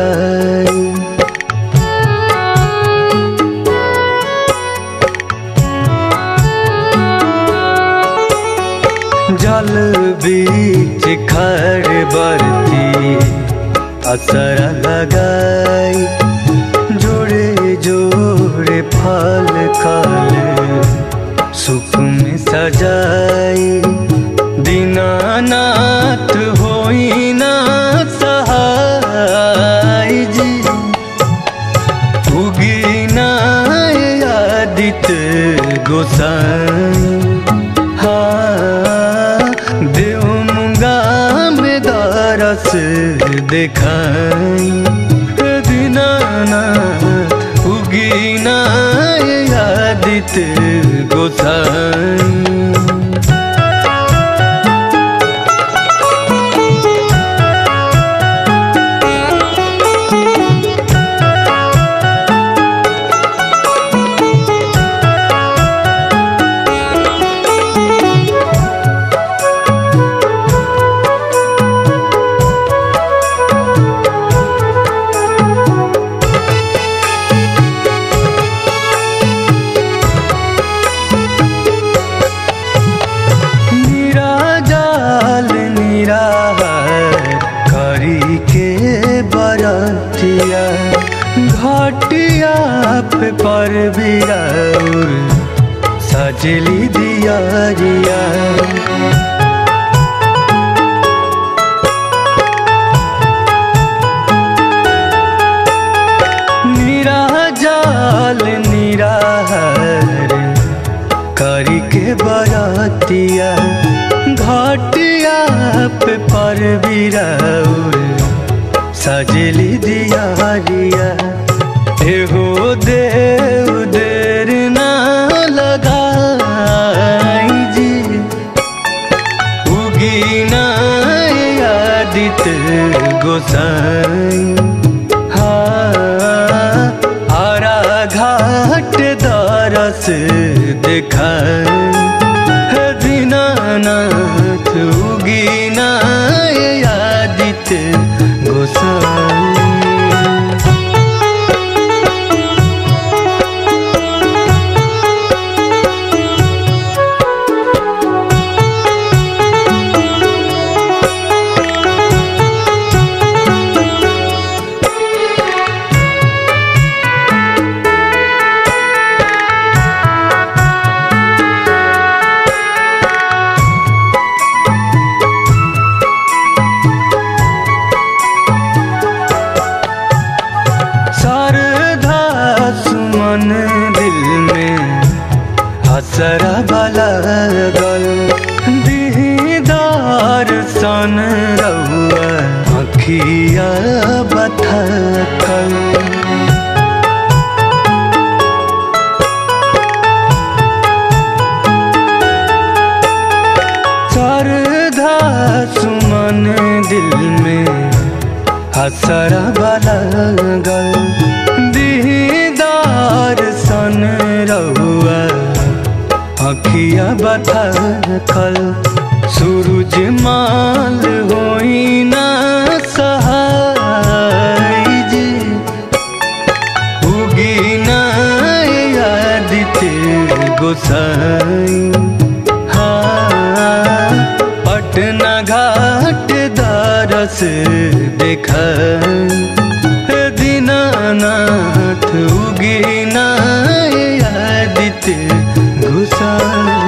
लगाई जल बीच खड़ बरती असर लगाई जोड़े जोड़े फल खल सुख में सजाई दीनानाथ होई ना सहाय जी उगी ना आदित्य गोसाई हाँ देव मुंगा में दरस देखाई दीनानाथ उगी ना आदित्य गोसाई निराजाल निराहार करी के बरतिया घटिया पे पर बिराउर सजली दियारिया निराजाल निराहार करी के बरतिया घटिया पे पर बिराउर सजली दियारिया एहो देव देर ना लगाई जी उगी ना आदित्य गोसाई हाँ आरा घाट दरस देखाई हे दीनानाथ उगी ना आदित्य गोसाई शारदा सुमन दिल में हसरा वाला गल दीदार सन रहुआ अखिया बथकल शारदा सुमन दिल में हसरा वाला गल दीदार सन रहुआ अखिया बथा खल सूरज माल होई ना सहाय जी उगी ना आदित्य गोसाई हाँ पटना घाट दरस देखाई हे दीनानाथ उगी ना आदित्य गोसाई